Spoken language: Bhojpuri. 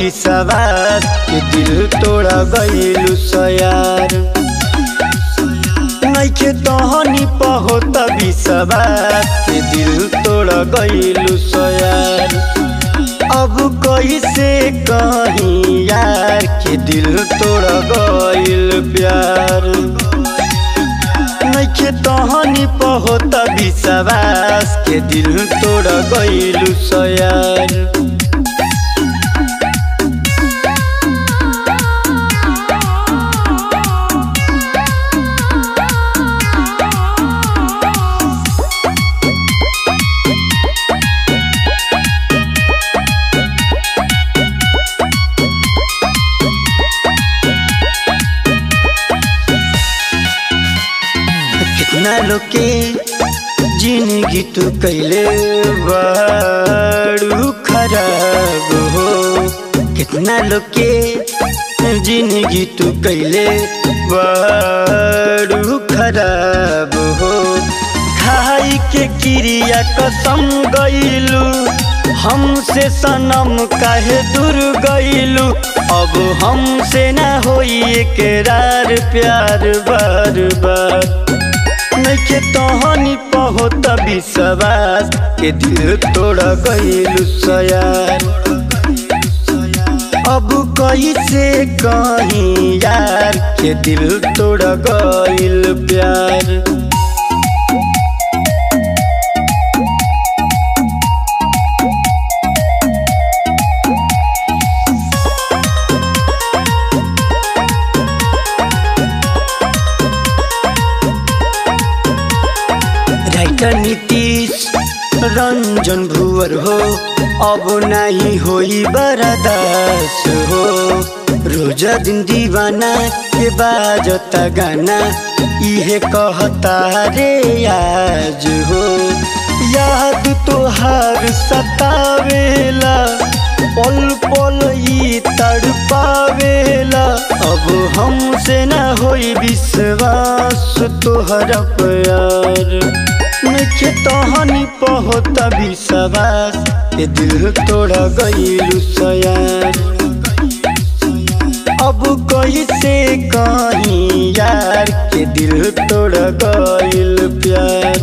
विश्वास के दिल तोड़ा गइलु सयार नइखे तहनी पहोत विश्वास के दिल तोड़ा गइलु सयार अब कैसे कहीं यार के दिल तोड़ा गइल प्यार नइखे तहनी पहोत विश्वास के दिल तोड़ा गइलु सयार कितना लोग के जिंदगी तू कैले बड़ू खराब हो कितना लोग के जिंदगी तू कैले बड़ू खराब हो खाई के क्रिया कसम गईलू हमसे सनम काहे दूर गईलू अब हमसे ना होई एकरार प्यार बार बार नइखे तहनी पहोत विश्वास के दिल तोड़ा गइलु सयार अब कैसे कहीं यार के दिल तोड़ा गइल प्यार राइटर नीतीश रंजन भुवर हो अब नहीं होई बरदास हो रोजा दिन दीवाना के बाजता गाना इहे कहता रे आज हो याद तोहार सतावेला पल पल ई तड़पावेला अब हमसे ना होई विश्वास तोहरा प्यार नइखे तहनी पहोत विश्वास के दिल तोड़ा गइलु सयार अब कैसे कहीं यार के दिल तोड़ा गइल प्यार